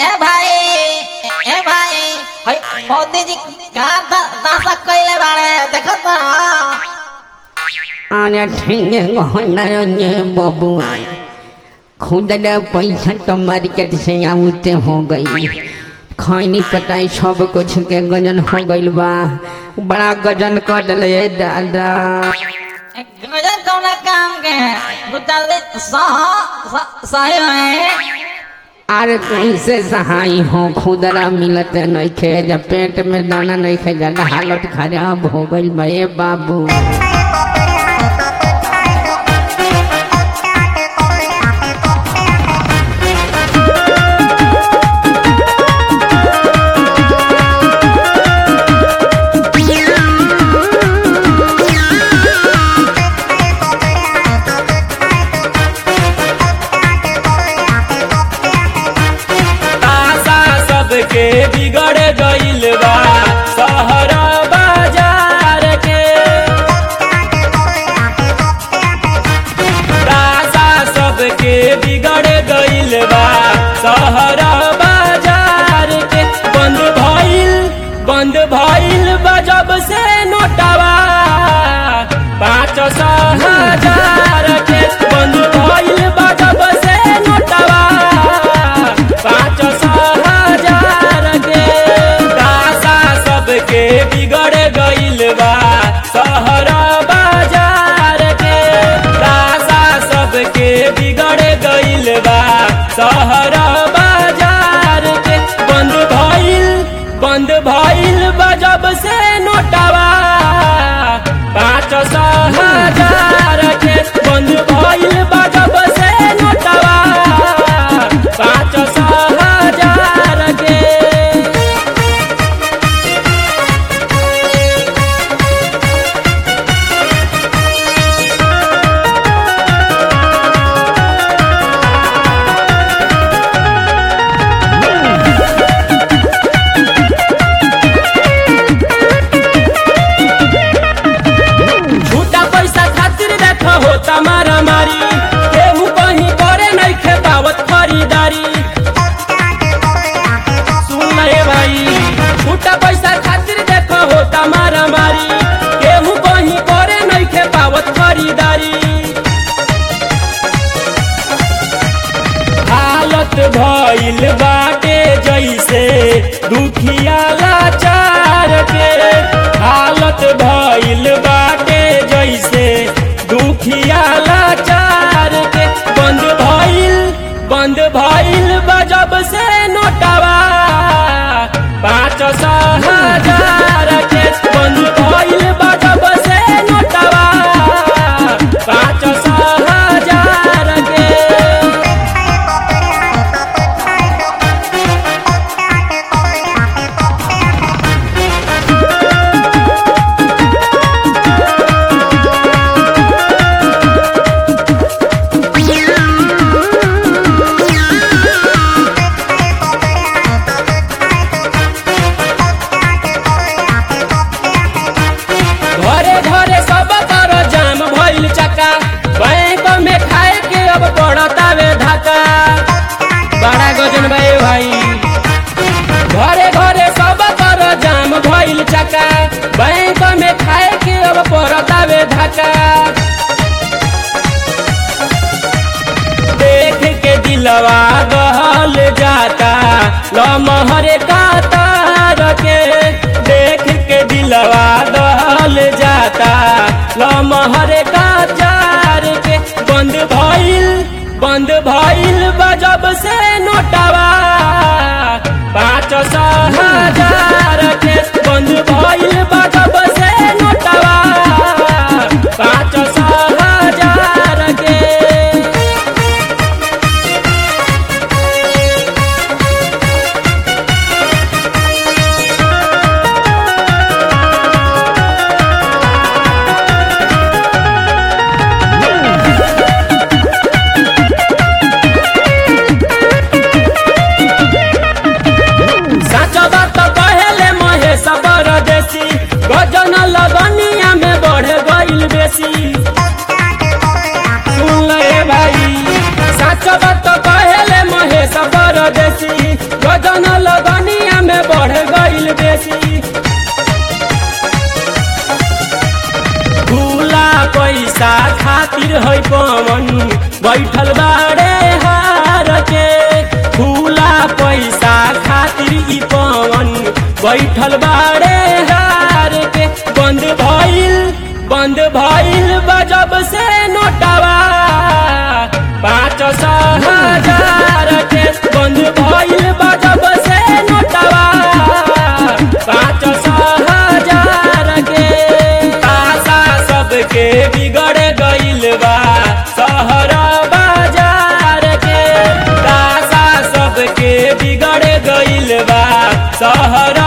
ए भाई ए भाई हई मोदी जी का दासा कइले बाड़े देखो तो अरे ठेंगे गहना बबुआ खुदरा पैसा तो मार्केट से आउते हो गई खैनी कटाई सब कुछ के गजन हो गइल बा बड़ा गजन कर ले दादा गजन कौन काम के बुतल सह सही है अरे कैसे सहाय हो खुदरा मिलत नइखे जब पेट में दाना नइखे ज्यादा हालत खराब हो गइल बा ए बाबू आशा सबके बिगड़ गइल बा शहर बाजार के आशा सबके बिगड़ गइल बा शहर बाजार के बंद भइल बंद भइल बा जब से नोटवा पाँच सौ हजार के बंद भइल बा जब से नोटवा पाँच सौ हजार के दासा सबके बिगड़ गइल बा शहर बाजार के दासा सबके बिगड़ गइल बा शहर बाजार के बंद भइल बंद भइल बा जब से नोटवा पाँच सौ हजार के बंद भइल बा जब से नोटवा पाँच सौ हजार के झूठा पैसा खातिर देख होता मारा मारी केहू कहीं करे नहीं खेपावत खरीदारी सुन रे भाई झूठा पैसा खातिर देख होता मारा मारी केहू कहीं करे नहीं खेपावत खरीदारी हालत भइल बाटे जैसे दुखिया लाचार के हालत भइल बाटे जैसे दुखिया लाचार के बंद भइल बंद भइल बजब से नोटवा पाँच सौ हजार के बंद भइल बजब से नोटवा पाँच सौ हजार के घरे घरे सब कर जाम भइल चक्का बैंक में खाए के अब पड़तावे धक्का बड़ा गजन भाई भाई घरे घरे सब कर जाम भइल चक्का बैंक में खाए के अब पड़तावे धक्का देख के दिलवा गहल जाता लमहरे कातार के देख के दिलवा गहल जाता लमहरे कातार के बंद भइल बंद भइल बजब से नोटवा पाँच सौ हजार के बंद भइल बजब से नोटवा पाँच सौ हजार के सच बात कहेले महेश परदेसी गजन लगनिया में बढ़ गइल बेसी सुन ले भाई सच बात कहेले महेश परदेसी गजन लगनिया में बढ़ गईल बेसी खुला पैसा खातिर है पवन बैठल बाड़े हार के खुला पैसा खातिर ई पवन बैठल बाड़े हार के बंद भइल बंद भइल बजब से नोटवा पाँच सौ हजार के बंद भइल बजब से नोटवा पाँच सौ हजार के आशा सबके बिगड़ गइल बा शहर बाजार के आशा सबके बिगड़ गइल बा शहर